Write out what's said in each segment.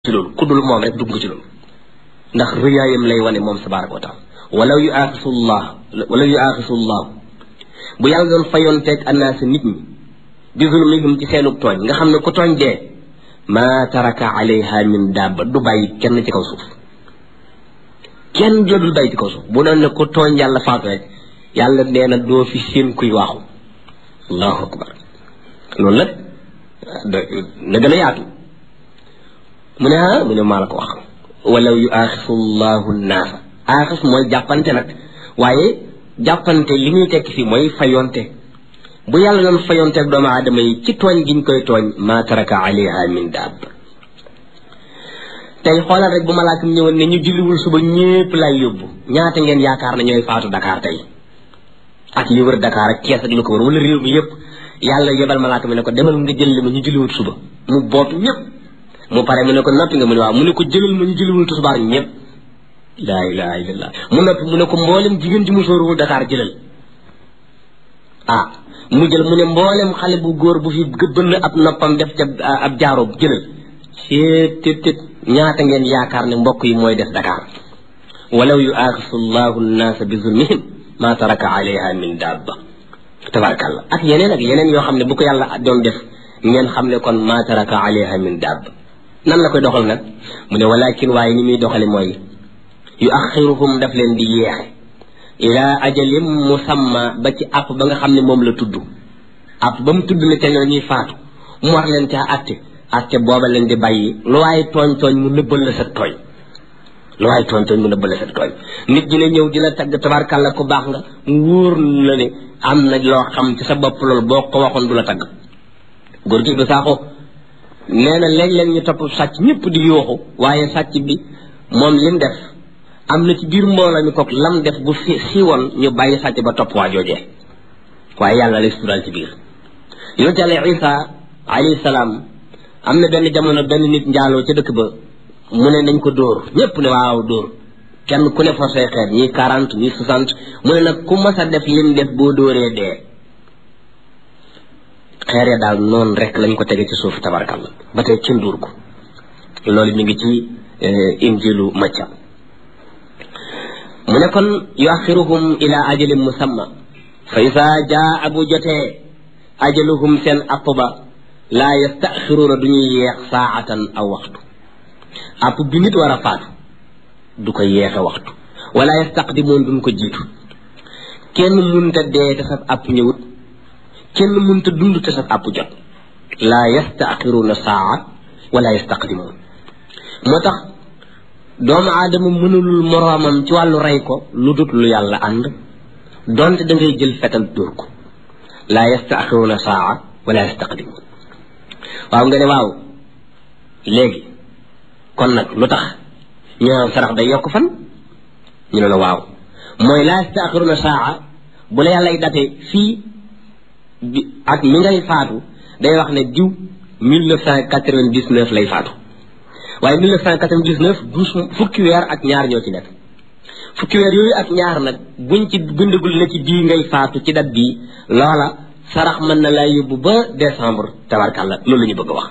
ci loolu ku dul moom rek dugg ci loolu ndax rëyaayam lay wane moom tabaraka wa taala walaw yu aaxisullah walaw yu aaxisullah bu yàlla doon fayonteeg annaasi nit ñi bi zulmihim ci seenug tooñ nga xam ne ku tooñ dee maa taraka alayha min dabba du bàyyi kenn ci kaw suuf kenn la dul bàyyi ci kaw suuf bu doon ne ku tooñ yàlla faatu rek yàlla nee na doo fi seen kuy waaxu allahu akbar loolu nag na gën a yaatu mu ne ah mu ne maa la ko wax walaw yu aaxisu llahu naasa aaxis mooy jàppante nag waaye jàppante li muy tekki fii mooy fayonte bu yàlla doon fayonteeg doomu aadama yi ci tooñ giñ koy tooñ maa taraka alayha min daab tey xoolal rek bu malaaka mi ñëwoon ne ñu julliwul suba ñépp lay yóbbu ñaata ngeen yaakaar ne ñooy faatu Dakar tey ak li wër Dakar ak Kees ak lu ko wër wala réew mi yépp yàlla yebal malaaka mi ne ko demal nga jël li ma ñu julliwul suba mu bootu ñépp mu pare mu ne ko noppi nga mu ne waaw mu ne ko jëlal ma ñu julliwul tisbaar ñépp laa ilaha illallah mu noppi mu ne ko mboolem jigéen ji mu sóoruwul Dakar jëlal ah mu jël mu ne mboolem xale bu góor bu fi gëbbën ab noppam def ca ab jaaroo jëlal seet tet tet ñaata ngeen yaakaar ne mbokk yi mooy def Dakar walaw yu aaxisu llahu nnaasa bi zulmihim ma taraka alayha min dabba tabarakallah ak yeneen ak yeneen yoo xam ne bu ko yàlla doon def ngeen xam ne kon ma taraka alayha min dabba nan la koy doxal nag mu ne walakin waaye ni muy doxale mooy yu axiruhum daf leen di yeexe ila ajalim musamma ba ci àpp ba nga xam ne moom la tudd àpp ba mu tudd ne te ñoo ñuy faatu mu war leen caa atte atte booba leen di bàyyi lu waaye tooñ tooñ mu nëbbal la sa tooñ lu waaye tooñ tooñ mu nëbbal la sa tooñ nit ñi ne ñëw di la tagg tabarkàlla ku baax nga wóor la ne am na loo xam ci sa bopp loolu boo ko waxoon du la tagg góor gi du saako nee na léeg-léeg ñu topp sàcc ñëpp di yooxu waaye sàcc bi moom lim def am na ci biir mbooloo mi kook lam def bu si siiwoon ñu bàyyi sàcc ba topp waa joojee waaye yàlla lay sutural ci biir yonent yàlla isa alayhi salaam am na benn jamono benn nit njaaloo ca dëkk ba mu ne nañ ko dóor ñépp ne waaw dóor kenn ku ne forcé xeet ñii quarante ñii soixante mu ne nag ku mas a def lim def boo dóoree dee xeere daal noonu rek lañ ko tege ci suuf tabarkalla ba tey kenn dóor ko loolu mi ngi ci injilu macca mu ne kon yuaxiruhum ila ajalin musamma fa isa jaa bu jotee ajaluhum seen app ba laa yastaxiruuna du ñuy yeex saatan aw waxtu app bi nit war a faatu du ko yeexe waxtu wala yastaqdimoon duñ ko jiitu kenn munta dee te sab app ñëwut kenn munta dund te sab app jot laa yastaxiruuna saa wala yastaqdimoon moo tax doomu aadama mënulul moroomam ci wàllu rey ko lu dut lu yàlla ànd donte da ngay jël fetal dóor ko laa yastaxiruuna saa wala yastaqdimoon waaw nga ne waaw léegi kon nag lu tax ñu naan sarax day yokk fan ñu ne la waaw mooy laa yastaaxiruna saa bu la yàllay date fii bi ak mi ngay faatu day wax ne diw mille neuf cent quatre-vingt-dix-neuf lay faatu waaye mille neuf cent quatre-vingt-dix-neuf douze fukki weer ak ñaar ñoo ci nekk fukki weer yooyu ak ñaar nag buñ ci bindagul na ci bii ngay faatu ci dat bii loola sarax mën na laa yóbbu ba décembre tabarkàlla loolu la ñu bëgg a wax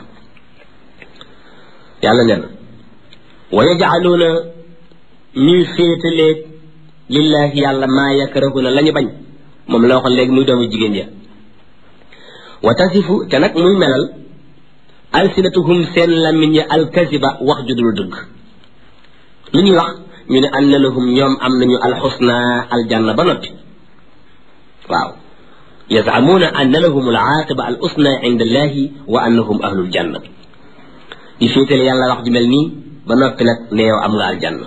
yàlla nee na wa yajcaluuna ñuy féetaleeg lillahi yàlla maa yakrahuna la ñu bañ moom la waxoon léegi muy doomu jigéen ja wa tasifu te nag muy melal alsinatuhum seen làmmiñ ya alkaziba wax ju dul dëgg lu ñuy wax ñu ne anna lahum ñoom am nañu alxusna aljanna ba noppi waaw yazamuuna anna lahum alaaqiba al usna inda allahi wa annahum ahlul janna di féetale yàlla wax ju mel nii ba noppi nag ne yow am nga aljanna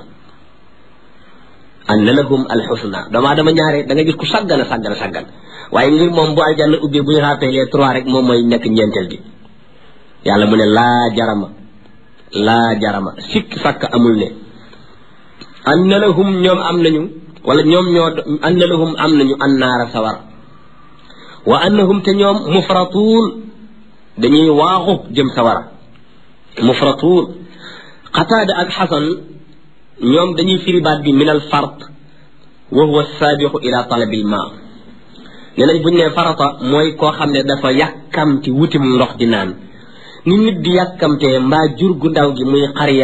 anna lahum alxusna doomaa dama ñaare da nga gis ku sàggan a sàggan a sàggan waaye ngir moom bu aljanna ubbee bu ñu rappelé trois rek moom mooy nekk ñeenteel bi yàlla mu ne laa jarama laa jarama sikk sàkk amul ne anna lahum ñoom am nañu wala ñoom ñoo anna lahum am nañu annaara sawar wa annahum te ñoom mufratuun dañuy waaxu jëm sawara mufratuun xataada ak xasan ñoom dañuy firi baat bi min al fart wa huwa saabixu ila talabil ma nee nañ buñ ne farata mooy koo xam ne dafa yàkkamti wutim ndox di naan ni nit di yàkkamtee mbaa jur gu ndaw gi muy xar